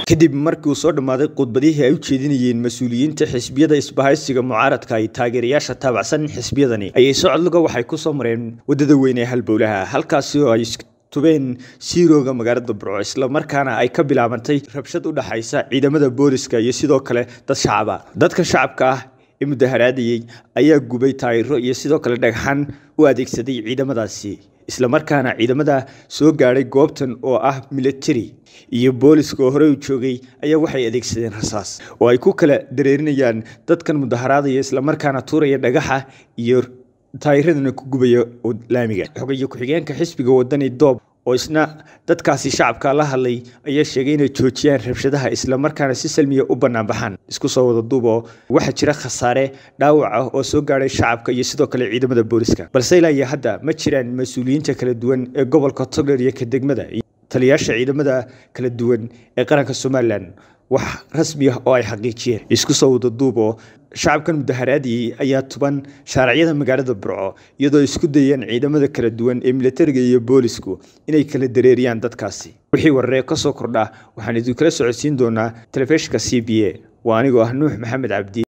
kadib markii uu soo dhammaaday khudbadihii ay u jeedinayeen mas-uuliyiinta xisbiyada isbahaysiga mucaaradka iyo taageerayaasha taabacsan xisbiyadani ayay socodluga waxay ku soo mareen waddada weyn ee halbowlaha halkaasi oo ay tubeen siirooga magaalada burco islamarkaana ay ka bilaabantay rabshad u dhaxaysa ciidamada booliska iyo sidoo kale dad shacaba dadka shacabka ah ee mudaharaadayey ayaa gubay taayiro iyo sidoo kale dhagxan u adeegsaday ciidamadaasi islamarkaana ciidamada soo gaadhay goobtan oo ah military iyo booliska oo horey u joogay ayaa waxay adeegsadeen rasaas oo ay ku kala dareerinayaan dadkan mudaharaadaya islamarkaana tuuraya dhagaxa iyo taayiradana ku gubaya laamiga xogayo ku-xigeenka xisbiga wadani doob oo isna dadkaasi shacabka la hadlay ayaa sheegay inay joojiyaan rabshadaha islamarkaana si salmiya u banaanbaxaan isku soo wada duub oo waxaa jira khasaare dhaawac ah oo soo gaadhay shacabka iyo sidoo kale ciidamada booliska balse ilaa iyo hadda ma jiraan mas-uuliyiinta kala duwan ee gobolka togdher iyo ka degmada iyo taliyaasha ciidamada kala duwan ee qaranka somalilan wax rasmi ah oo ay xaqiijiyeen isku soo wada duub oo shacabkan mudaharaadiyey ayaa tuban shaaracyada magaalada burco iyadoo isku dayeen ciidamada kala duwan ee militariga iyo boolisku inay kala dareeriyaan dadkaasi wixii wararee ka soo kordha waxaan idinkala socodsiin doonaa telefishinka c b a waa anigoo ah nuux maxamed cabdi